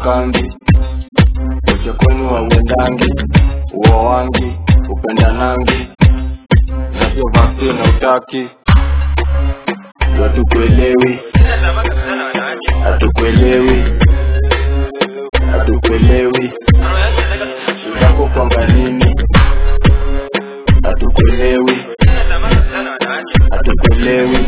uokokangi uche kwenu hauendangi uo wangi upendanangi na sio vaccine hautaki hatukuelewi hatukuelewi hatukuelewi shidako kwamba nini hatukuelewi hatukuelewi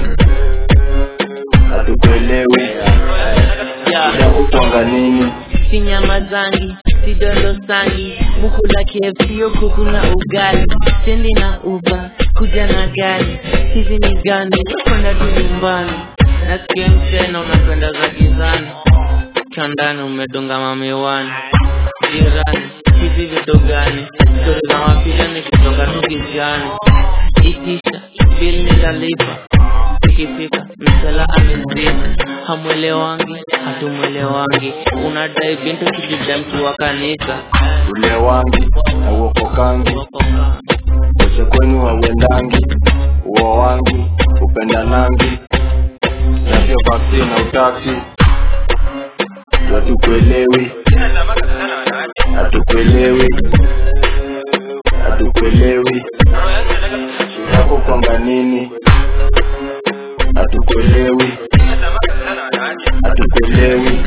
hatukuelewi shidako kwamba nini si nyama zangi si dondo sangi mukula KFC yo kuku na ugali sendi na uba kuja na gari hizi ni gani kwenda tu nyumbani nasikia mchena unapenda za gizani kiandani umedunga mamiwani jirani hivi vitu gani stori za mapila nikitoka tu kijani itisha bili nitalipa ikifika msela amezima hamwelewangi hatumwelewangi unadai bintu kijida mtu wa kanisa ule wangi na uokokangi uche kwenu hauendangi uo wangi upendanangi na sio vaccine hautaki hatukuelewi hatukuelewi hatukuelewi shidako kwamba nini hatukuelewi hatukuelewi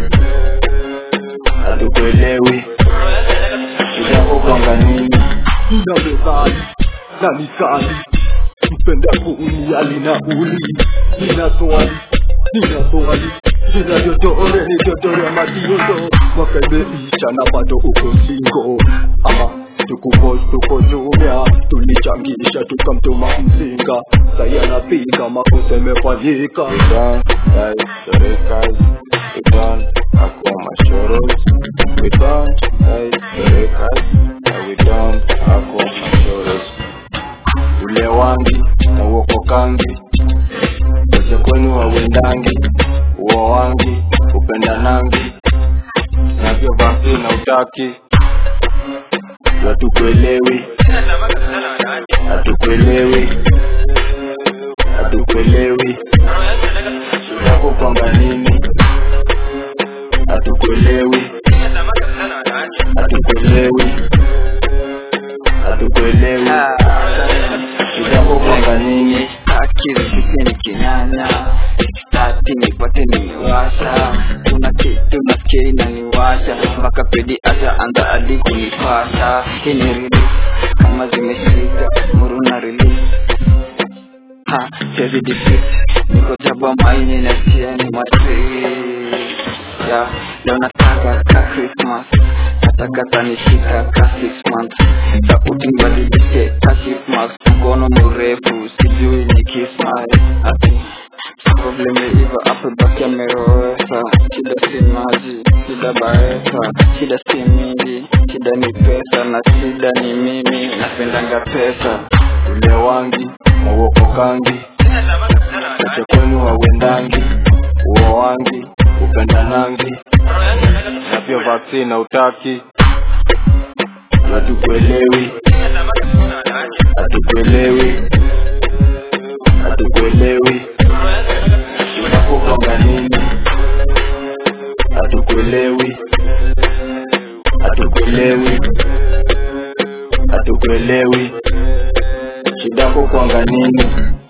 hatukuelewi shidako kwamba nini Nalezali na nisali mpenda kuuniali na uli nina swali nina swali nina dodore ni dodore madiondo wakabeisha na bado uko singo ama tukupos tuko jumia tulichangisha tukamtuma mzinga sai anapiga makosa imefanyika done, guys, Torekas, we done, Akoma Shoros, we done, guys, Torekas, we done, Akoma Shoros. Ule wangi na uokokangi, uche kwenu hauendangi, uo wangi, upendanangi, na sio vaccine hautaki, hatukuelewi, hatukuelewi, hatukuelewi shidako kwamba nini hatukuelewi hatukuelewi hatukuelewi shidako kwamba nini akili sisi ni kinyanya stati nipate niwasha kuna kitu nafikiri naniwasha mpaka pedi hata anza hadi kunipasha hii ni release kama zimeshika muruna release ha siwezi defeat niko jaba maini nasikia ni matri ya leo nataka ka Christmas nataka tanishika ka six months sauti nibadilishe ka Christmas mkono mrefu sijui ni kismas ati problem iva hapo baki amerowesa shida si maji shida baesa shida si mingi shida ni pesa na shida ni mimi napendanga pesa ule wangi na uokokangi uche kwenu hauendangi uo wangi upendanangi na pia vaccine hautaki hatukuelewi hatukuelewi hatukuelewi shidakupanga nini hatukuelewi hatukuelewi hatukuelewi shidako kwanga nini